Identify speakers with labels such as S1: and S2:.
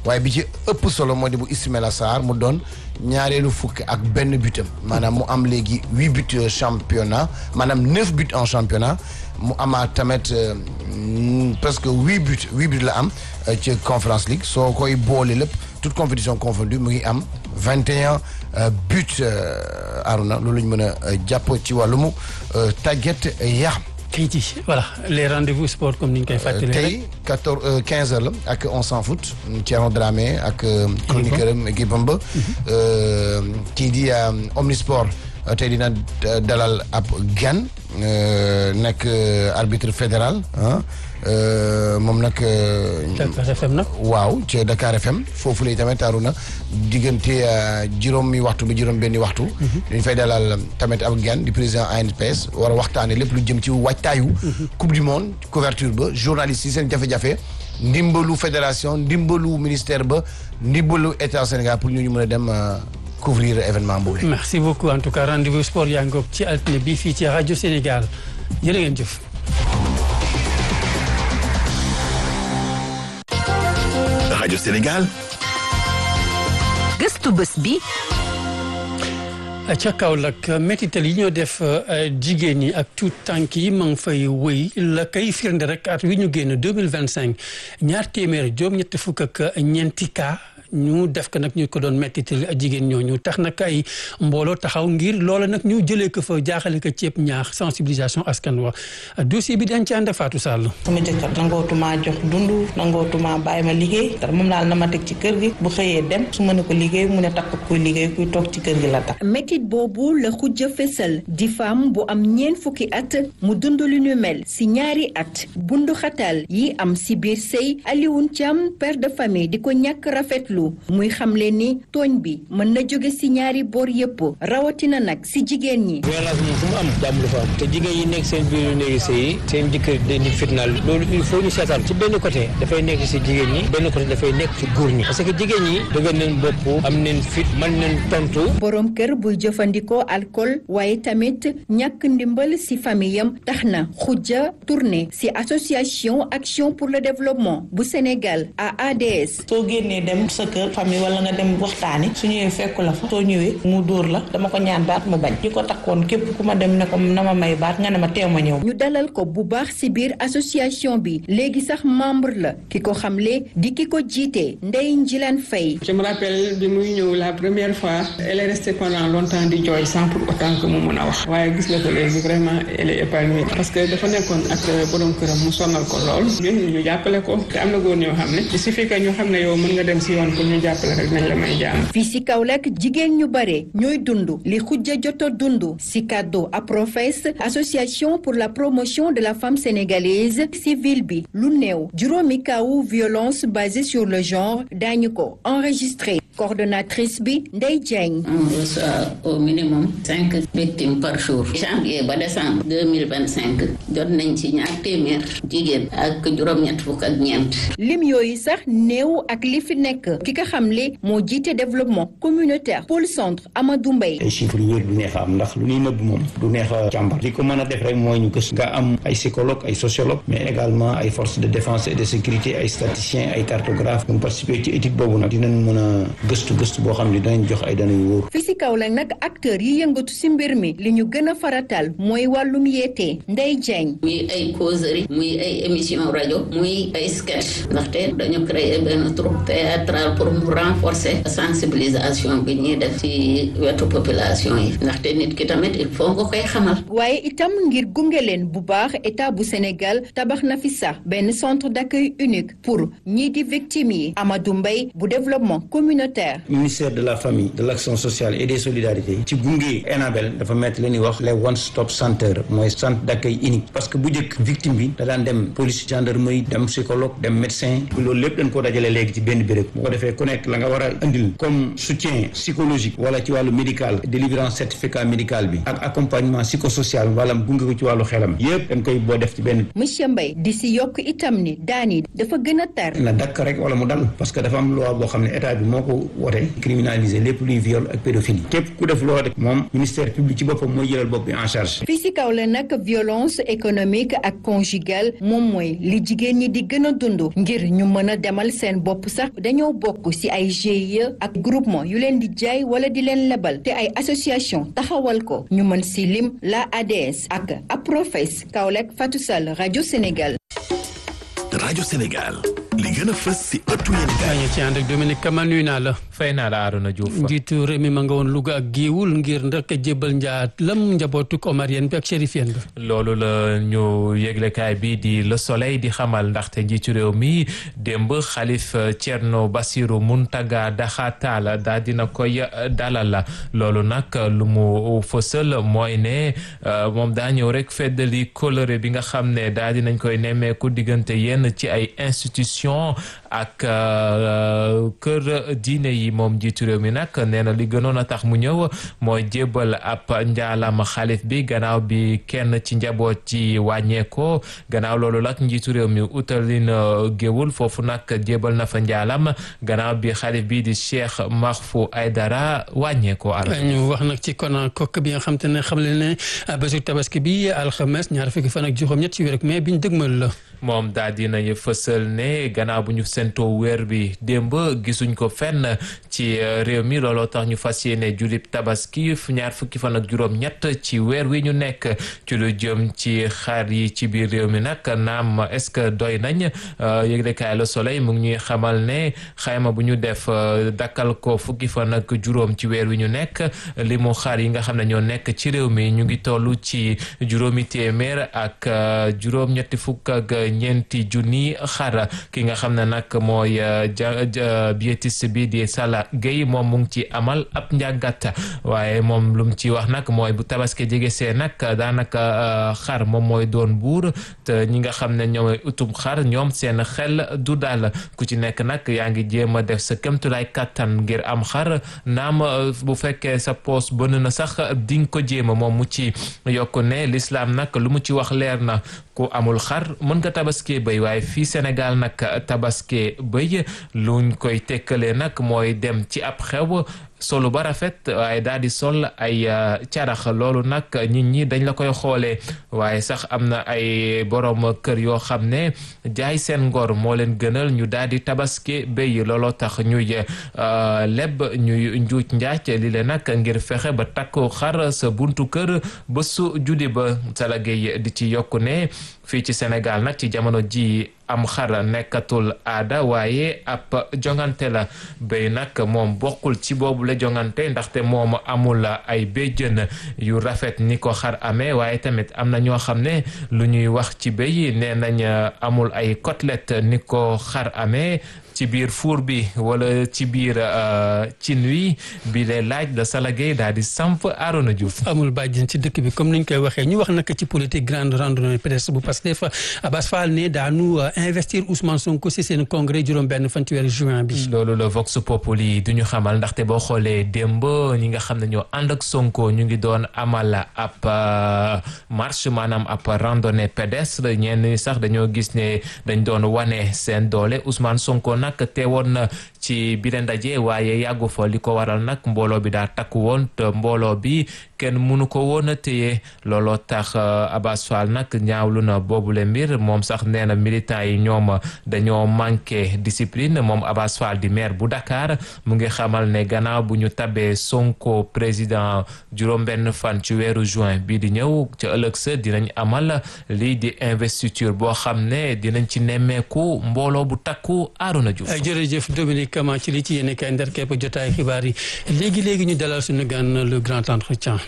S1: waaye bi ci ëpp solo moo di bu Ismaïla Sarr mu doon ñaareelu fukk ak benn butam maanaam mu am léegi huit buts championnat maanaam neuf buts en championnat mu amaat tamit presque huit buts huit buts la am ci Conference League soo koy boole lépp toute compétition confondue mu ngi am vingt et un buts Aruna loolu ñu mën a jàpp ci wàllumu tàggat yaram.
S2: Keyti voilà les rendez-vous sport comme ni ñu koy fàttalee
S1: tey quatorze quinze heures la ak on s'en fout Thierno Dramé ak chroniqueur am équipe am ba kii di Omnisport tey dina dalal ab gan nekk arbitre fédéral ah moom nag.
S2: Dakar FM nag.
S1: waaw ci Dakar FM foofu lay tamit taaru na diggante juróomi waxtu ba juróom benni waxtu. dañ fay dalal tamit ab gan di président ANPS war a waxtaanee lépp lu jëm ci waajtaayu. coupe du monde couverture ba journaliste yi seen jafe-jafe. ndimbalu fédération ndimbalu ministère ba ndimbalu état Sénégal pour ñu ñu mën a dem. couvrir événement boobu.
S2: merci beaucoup en tout cas rendez-vous sport yaa ngoog ci altine bi fii ci rajo Sénégal jërë ngeen jëf.
S3: rajo Sénégal.
S4: gëstu bés bi.
S2: ca Kaolack métital yi ñoo def jigéen ñi ak tout tànk yi ma ngi fay wëy la kay firnde rek at wi ñu génn deux mille vingt cinq ñaar téeméer juróom-ñetti fukk ak ñeenti cas. ñu def ko nag ñu ko doon mettital jigéen ñooñu tax nag ay mbooloo taxaw ngir loola nag ñu jëlee ko fa jaaxale ko ceeb ñaax sensibilisation askan wa dossier bi dañ ci ànd Fatou Sall.
S5: sama jëkkër nangootuma jox dund nangootuma bàyyi ma liggéey dara moom daal na ma teg ci kër gi bu xëyee dem su ma ne ko liggéey mu ne takk kuy liggéey kuy toog ci kër gi la tax.
S6: métit boobu la xujja fesal di femme bu am ñeent fukki at mu dund lu ñu mel si ñaari at bundu xatal yi am si biir sëy Alioune Thiam père de famille di ko ñàkk rafetlu muy xamle ni tooñ bi mën na jóge ci ñaari boor yëpp rawatina nag ci jigéen ñi.
S7: violence moom fu mu am jàmm lu fa am te jigéen yi nekk seen biir néegi sëy seen jëkkër dañuy fitnaal loolu il faut ñu seetaan ci benn côté dafay nekk ci jigéen ñi benn côté dafay nekk ci góor ñi parce que jigéen ñi dëgër nañ bopp am nañ fit mën nañ tontu.
S6: borom kër buy jëfandikoo alcool waaye tamit ñàkk ndimbal ci famiyam tax na xujja tourné ci association action pour le développement bu Sénégal AADS.
S5: soo génnee dem sa kër famille wala nga dem waxtaani su ñëwee fekku la fa soo ñëwee mu dóor la dama ko ñaan baat mu bañ ñi ko takkoon képp ku ma dem ne ko na ma may baat nga ne ma teew ma ñëw
S6: ñu dalal ko bu baax ci biir association bi léegi sax membre la ki ko xamle di ki ko jiite Ndeye Njilane Faye
S8: je me rappelle bi muy ñëw la première fois elle est restée pendant longtemps di jooy sans pour autant que mu mun a wax waaye gis nga ko léegi vraiment elle est épanouie parce que dafa nekkoon ak borom këram mu sonal ko lool ñun ñu jàppale ko te am na góor ñoo xam ne il suffit que ñu xam ne yow mën nga dem ci yoon pour ñu jàppale rek nañ la may jàmm.
S6: fii ci Kaolack jigéen ñu bare ñooy dund li xujja joto dund ci kàddu APROFES association pour la promotion de la femme sénégalaise ci ville bi lu néew juróomi kawu violence basée sur le genre daañu ko enregistré coordonnatrice bi Ndeye Diagne.
S9: on reçoit au minimum cinq victimes par jour. janvier ba décembre deux mille vingt cinq jot nañ ci ñaar téeméer jigéen ak juróom-ñett fukk ak ñeent.
S6: lim yooyu sax néew ak li fi nekk ki nga xamle moo jiite développement communautaire pôle centre Amadou Mbaye.
S10: ay chiffres yu wér du neex a am ndax lu ñuy nëbb moom du neex a càmbar li ko mën a def rek mooy ñu gës nga am ay psychologue ay sociologue mais également ay forces de défense et de sécurité ay statisticiens ay cartographes ñu participer ci étude boobu nag dinañ mën a gëstu gëstu boo xam ne dinañ jox ay données yu wóor.
S6: fii si Kaolack nag acteurs yi yëngatu si mbir mi li ñu gën a faratal mooy wàllum yeete Ndeye Diagne.
S9: muy ay causerie muy ay émission rajo muy ay sketch ndaxte dañu créer benn troupe théâtral pour mu renforcer sensibilisation bi ñuy def ci wetu population yi ndaxte nit ki tamit il faut nga koy xamal.
S6: waaye itam ngir gunge leen bu baax état bu Sénégal tabax na fi sax benn centre d'accueil unique pour ñii di victimes yi Amadou Mbaye bu développement communautaire.
S10: ministère de la famille de l'action sociale et des solidarités ci gunge Enabel dafa mettre li ñuy wax les one stop center mooy centre d'accueil unique parce que bu njëkk victime bi da daan dem police gendarmerie dem psychologue dem médecin loolu lépp dañ ko dajale léegi ci benn béréb bu ko defee ku nekk la nga war a indil comme soutien psychologique wala ci wàllu médical délivrance certificat médical bi ak accompagnement psychosocial wala gunge ko ci wàllu xelam yépp dañ koy boo def ci benn.
S6: monsieur Mbaye di si yokk itam ni daan yi dafa gën a tar.
S10: na dakk rek wala mu dal parce que dafa am loi boo xam ne état bi moo ko wote criminaliser lépp luy viol ak pédophilie képp ku def loolu rek moom ministère public ci boppam mooy jëlal bopp bi en charge
S6: fii si kaw la nag violence économique ak conjugale moom mooy li jigéen ñi di gën a dund ngir ñu mën a demal seen bopp sax dañoo bokk si ay GIE ak groupement yu leen di jaay wala di leen lebal te ay association taxawal ko ñu mën si lim la ADS ak APROFES Kaolack Fatou Sall rajo Sénégal.
S3: rajo Sénégal li gën a fës si ëttu yéen
S2: maa ngi ci ànd ak Dominique Kama nuyu naa la.
S4: fay naa la Arona Diouf.
S2: njiitu réew mi ma nga woon Louga ak Géewul ngir ndek jébbal njaat lam njabootuk Omarien bi ak chérifien bi.
S4: loolu la ñu yëglekaay bi di Le Soleil di xamal ndaxte njiitu réew mi démb xalif Thierno Bassirou Muntaga Daxatal daal dina koy dalal loolu nag lu mu fësal mooy ne moom daa ñëw rek feddali coloré bi nga xam ne daal dinañ koy nemmeeku diggante yenn ci ay institution ak kër diine yi moom njiitu réew mi nag nee na li gënoon a tax mu ñëw mooy jébbal ab njaalam xalif bi gannaaw bi kenn ci njaboot ci wàññeekoo gannaaw loolu nag njiitu réew mi utalin géewul foofu nag jébbal na fa njaalam gannaaw bi xalif bi di Cheikh Mahfou Aydara wàññeekoo ala
S2: ñu wax nag ci konan kokk bi nga xam te ne xam leen ne bésu tabaski bi alxames ñaar fukki fan ak juróom-ñett ci wér mais biñ dëgmal la
S4: moom daal dinañu fësal ne gannaaw bu ñu sentoo weer bi démb gisuñ ko fenn ci réew mi looloo tax ñu fas yéene julib tabaski ñaar fukki fan ak juróom-ñett ci weer wi ñu nekk ci lu jëm ci xar yi ci biir réew mi nag naam est-ce que doy nañ yëglekaay Le Soleil mu ngi ñuy xamal ne xayma bu ñu def dakkal ko fukki fan ak juróom ci weer wi ñu nekk li mu xar yi nga xam ne ñoo nekk ci réew mi ñu ngi toll ci juróomi téeméer ak juróom-ñetti fukk ak ñeenti junni xar ki nga xam ne nag mooy biétiste bi di Sala Gueye moom mu ngi ci amal ab njàngat waaye moom lu mu ci wax nag mooy bu tabaski jege see nag daanaka xar moom mooy doon buur te ñi nga xam ne ñooy utum xar ñoom seen xel du daal ku ci nekk nag yaa ngi jéem a def sa kémtulaay kàttan ngir am xar naam bu fekkee sa poos bënn na sax di nga ko jéem a moom mu ci yokk ne lislaam nag lu mu ci wax leer na ku amul xar mën nga tabaskee bëy waaye fii Sénégal nag tabaskee bëy luñ koy tekkalee nag mooy dem ci ab xew solu ba rafet waaye daal di sol ay carax loolu nag nit ñi dañ la koy xoolee waaye sax am na ay borom kër yoo xam ne jaay seen ngor moo leen gënal ñu daal di tabaski béy looloo tax ñuy leb ñuy njuuj njaaj li le nag ngir fexe ba takku xar sa buntu kër ba su judi ba salagéey di ci yokku ne fii ci Sénégal nag ci jamono ji am xar nekkatul aada waaye ab jongante la béy nag moom bokkul ci boobu la jongante ndaxte moom amul ay béjjën yu rafet ni ko xar amee waaye tamit am na ñoo xam ne lu ñuy wax ci béy nee nañ amul ay côtelette ni ko xar amee ci biir fuur bi wala ci biir cin wi bi lay laaj la salagay daal di samp Arona Diouf
S2: amul bàjjen ci dëkk bi comme ni ñu koy waxee ñu wax nag ci politique grande randonnée pédestre bu Pastef Abass Fall ne daanu investir Ousmane Sonko si seen congrès juróom-benn fan ci weeru juin bi.
S4: loolu la Vox Populi du ñu xamal ndaxte boo xoolee démb ñi nga xam ne ñoo ànd ak Sonko ñu ngi doon amal ab marche maanaam ab randonnée pédestre ñenn ñi sax dañoo gis ne dañ doon wane seen doole Ousmane Sonko nag teewoon na ci bile ndaje waaye yàggu fa li ko waral nag mbooloo bi daa takku woon te mbooloo bi kenn mënu ko woon a téye looloo tax Abass Fall nag ñaawlu na boobule mbir moom sax nee na militants yi ñoom dañoo manqué discipline moom Abass Fall di maire bu Dakar mu ngi xamal ne gannaaw bu ñu tabee Sonko président juróom-benn fan ci weeru juin bii di ñëw ca ëllëg sa dinañ amal lii di investiture boo xam ne dinañ ci nemmeeku mbooloo bu takku Arona Diouf.
S2: jërëjëf Dominique Kama ci li ci yéen kay ndar képp jotaay xibaar yi léegi léegi ñu dalal suñu gan le grand entretien.